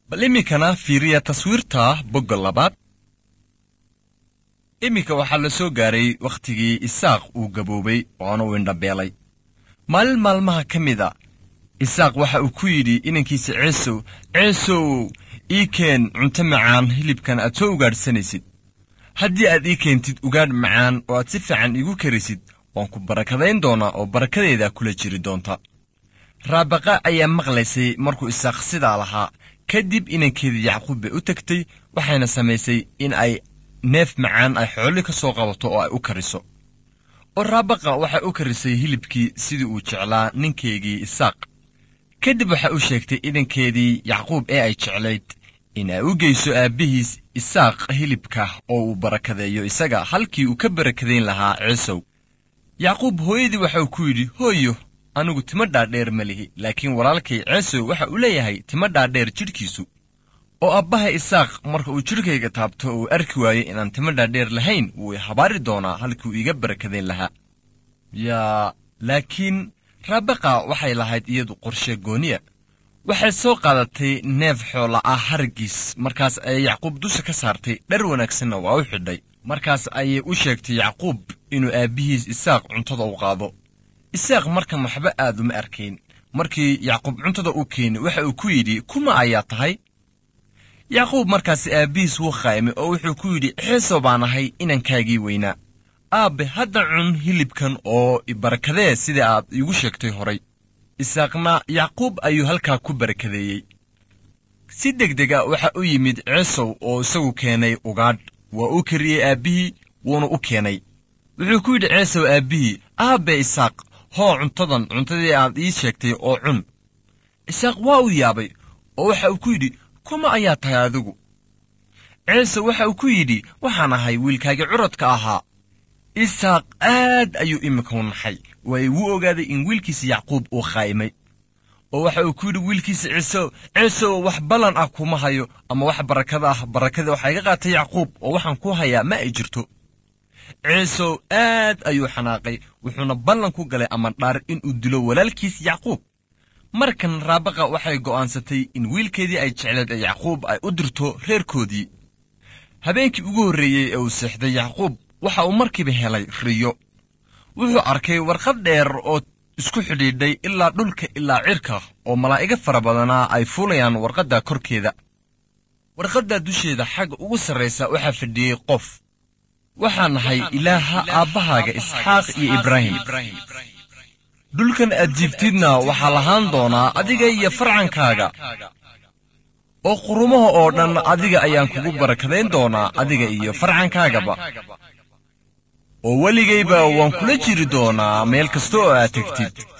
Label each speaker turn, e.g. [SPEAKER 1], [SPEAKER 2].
[SPEAKER 1] bal iminkana fiiriya taswiirta bogga labaad iminka waxaa la soo gaaray wakhtigii isaaq uu gaboobay oona uu indhabeelay maalin maalmaha ka mid a isaaq waxa uu ku yidhi inankiisa ceesow ceesow ii keen cunto macaan hilibkan aad soo ugaadhsanaysid haddii aad ii keentid ugaadh macaan oo aad si fiican iigu karisid waan ku barakadayn doonaa oo barakadeeda kula jiri doonta raabaqa ayaa maqlaysay markuu isaaq sidaa lahaa kadib inankeedii yacquub bay u tegtay waxayna samaysay in ay neef macaan ay xoolli ka soo qabato oo ay u kariso oo raabaqa waxay u karisay hilibkii sidii uu jeclaa ninkeygii isaaq kadib waxay u sheegtay inankeedii yacquub ee ay jeclayd in ay u geyso aabbihiis isaaq hilibka oo uu barakadeeyo isaga halkii uu ka barakadayn lahaa ceesow yacquub hooyadii waxauu ku yidhi hooyo anigu tima dhaadheer ma lihi laakiin walaalkay ceesow waxa uu leeyahay tima dhaadheer jidhkiisu oo abbaha isaaq marka uu jidhkayga taabto uu arki waayo inaan tima dhaadheer lahayn wuu i habaari doonaa halkii uu iiga barakadayn lahaa yaa laakiin raabaqa waxay lahayd iyadu qorshe gooniya waxay soo qaadatay neef xoola ah hargiis markaas ayay yacquub dusha ka saartay dhar wanaagsanna waa u xidhay markaas ayay u sheegtay yacquub inuu aabbihiis isaaq cuntada u qaado isaaq markan waxba aad uma arkayn markii yacquub cuntada u keeni waxa uu ku yidhi kuma ayaa tahay yacquub markaasi aabbihiis wuu qaymay oo wuxuu ku yidhi ceeso baan ahay inankaagii weynaa aabbe hadda cun hilibkan oo ibarakadee sida aad iigu sheegtay horay isaaqna yacquub ayuu halkaa ku barakadeeyey si degdeg a waxa u yimid ceesow oo isagu keenay ugaadh waa u kariyey aabbihii wuuna u keenay wuxuu ku yidhi ceesow aabbihii aabbe isaaq hoo cuntadan cuntadii aad ii sheegtay oo cun isaaq waa uu yaabay oo waxa uu ku yidhi kuma ayaa tahay adigu ceesow waxa uu ku yidhi waxaan ahay wiilkaagii curadka ahaa isaaq aad ayuu iminka u naxay waayo wuu ogaaday in wiilkiisa yacquub uu khaa'imay oo waxa uu ku yidhi wiilkiisa ciisow ciisow wax ballan ah kuma hayo ama wax barakada ah barakada waxaa iga qaatay yacquub oo waxaan ku hayaa ma ay jirto ciisow aad ayuu xanaaqay wuxuuna ballan ku galay amandhaar inuu dilo walaalkiis yacquub markan raabaqa waxay go'aansatay in wiilkeedii ay jecleed ee yacquub ay u dirto reerkoodii habeenkii ugu horreeyey ee uu seexday yacquub waxa uu markiiba helay riyo wuxuu arkay warqad dheer oo isku xidhiidhay ilaa dhulka ilaa cirka oo malaa'iga fara badanaa ay fuulayaan warqadda korkeeda warqadda dusheeda xagga ugu sarraysa waxaa fadhiyey qof waxaa nahay ilaaha aabbahaaga isxaaq iyo ibraahim dhulkan aad jiibtidna waxaa lahaan doonaa adiga iyo farcankaaga oo qurumaha oo dhan adiga ayaan kugu barakadayn doonaa adiga iyo farcankaagaba oo weligayba waan kula jiri doonaa meel kasta oo aad tegtid